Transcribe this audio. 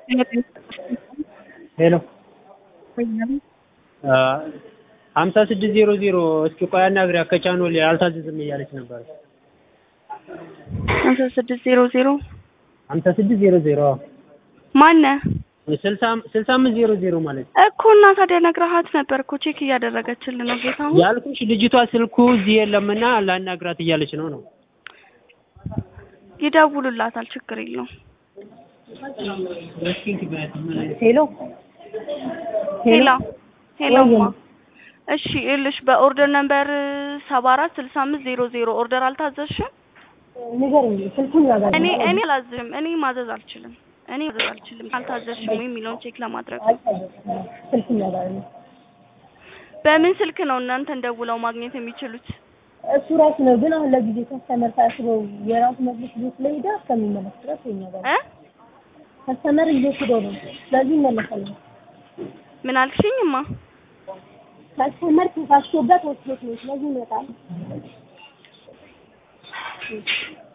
ሄሎ ሀምሳ ስድስት ዜሮ ዜሮ እስኪ ቆይ አናግሪያት ከቻኖሌ አልታዘዝም እያለች ነበር። ሀምሳ ስድስት ዜሮ ዜሮ ሀምሳ ስድስት ዜሮ ዜሮ ማነህ ስልሳ ስልሳ አምስት ዜሮ ዜሮ ማለት ነው እኮ እና ታዲያ ነግረሃት ነበር እኮ ቼክ እያደረገችልን ነው ጌታሁን ያልኩሽ ልጅቷ ስልኩ እዚህ የለምና ላናግራት እያለች ነው ነው ይደውሉላታል ችግር የለውም ሄሎ ሄሎ ሄሎ ወይዬ። እሺ ይኸውልሽ በኦርደር ነምበር ሰባ አራት ስልሳ አምስት ዜሮ ዜሮ ኦርደር አልታዘዝሽም ንገረኝ ስልኩን ያዛል እኔ እኔ አላዝም እኔ ማዘዝ አልችልም እኔ ማዘዝ አልችልም አልታዘዝሽም ወይ የሚለውን ቼክ ለማድረግ ስልኩን ያዛል በምን ስልክ ነው እናንተን ደውለው ማግኘት የሚችሉት እሱ ራሱ ነው ግን አሁን ለጊዜ ከስተመር ታስበው የራሱ መድረስ ቤት ላይ ሄዳ እስከሚመለስ ድረስ የኛ ጋር እ ከስተመር ይዞት ሄዶ ነው ስለዚህ ይመለሳል ምን አልሽኝማ ከስተመር ተሳስቶበት ወስዶት ነው ስለዚህ ይመጣል